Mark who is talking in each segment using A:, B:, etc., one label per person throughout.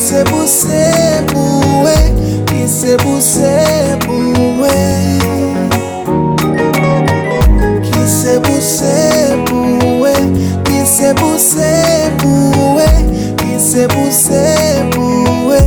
A: Kisebusebuwe, kisebusebuwe, kisebusebuwe, kisebusebuwe, kisebusebuwe.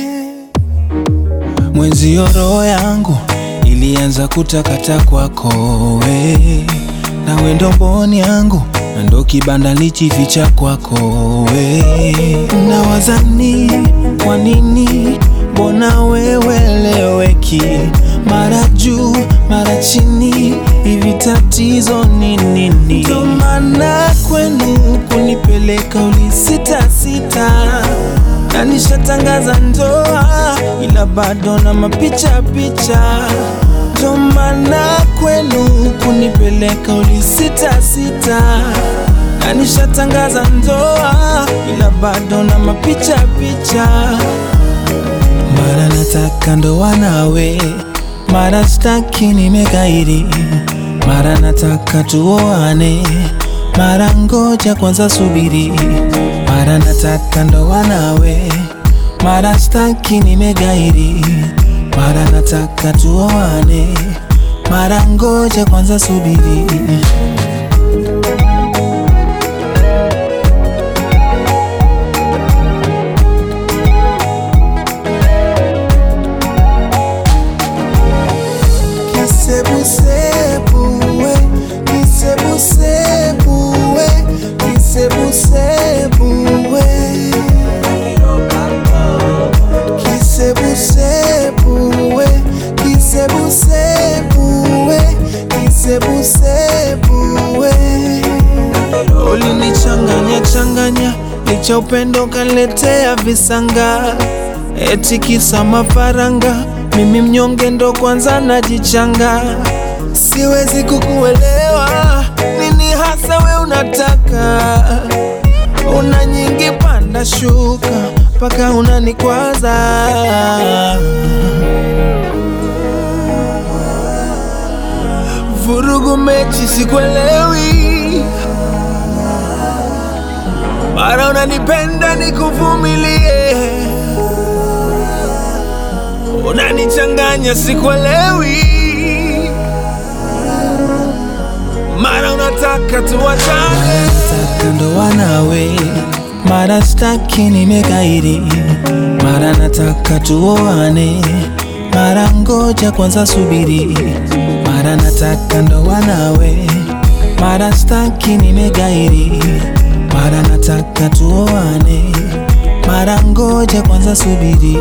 B: Mwenzio roho yangu ilianza kutakata kwako we, nawe ndo mboni yangu na ndo kibanda lichificha kwako we. Nawazani kwa nini, mbona weweleweki, mara juu mara chini, hivi tatizo ni nini? Ndo maana kwenu kunipeleka ulisita sita na nishatangaza ndoa ila bado na mapicha picha, ndo maana kwenu kunipeleka ulisita sita, na nishatangaza ndoa ila bado na mapicha picha. Mara nataka ndoa nawe, mara staki nimekaidi, mara nataka tuoane, mara ngoja kwanza subiri, mara nataka ndoa nawe, mara staki nimegairi, mara nataka tuoane, mara ngoja kwanza subiri.
A: Kisebusebuwe, kisebusebuwe, kisebusebuwe. Kisebusebuwe, kisebusebuwe, kisebusebuwe.
B: Ulinichanganya changanya, licha upendo kaletea visanga, eti kisa mafaranga, mimi mnyonge ndo kwanza najichanga. Siwezi kukuelewa, nini hasa we unataka? Una nyingi panda shuka, mpaka unanikwaza. Vurugu mechi sikuelewi, mara unanipenda nikuvumilie, unanichanganya sikuelewi, mara unataka tuwachane, nataka ndoa nawe, mara staki nimekaidi, mara nataka tuoane, mara ngoja kwanza subiri, mara nataka ndoa nawe, mara staki nimegairi, mara nataka tuoane, mara ngoja kwanza subiri.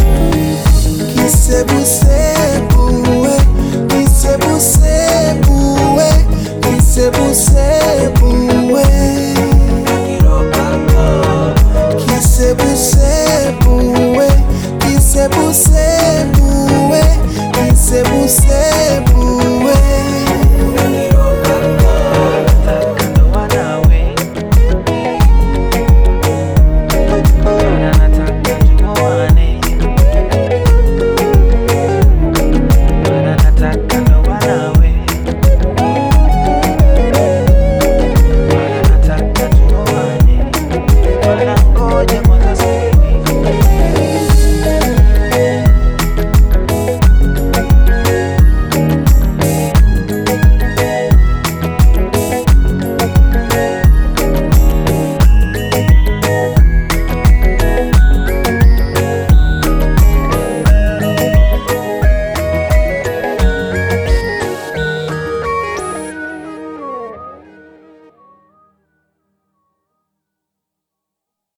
A: Kisebusebuwe, kisebusebuwe, kisebusebuwe. Kisebusebuwe, kisebusebuwe.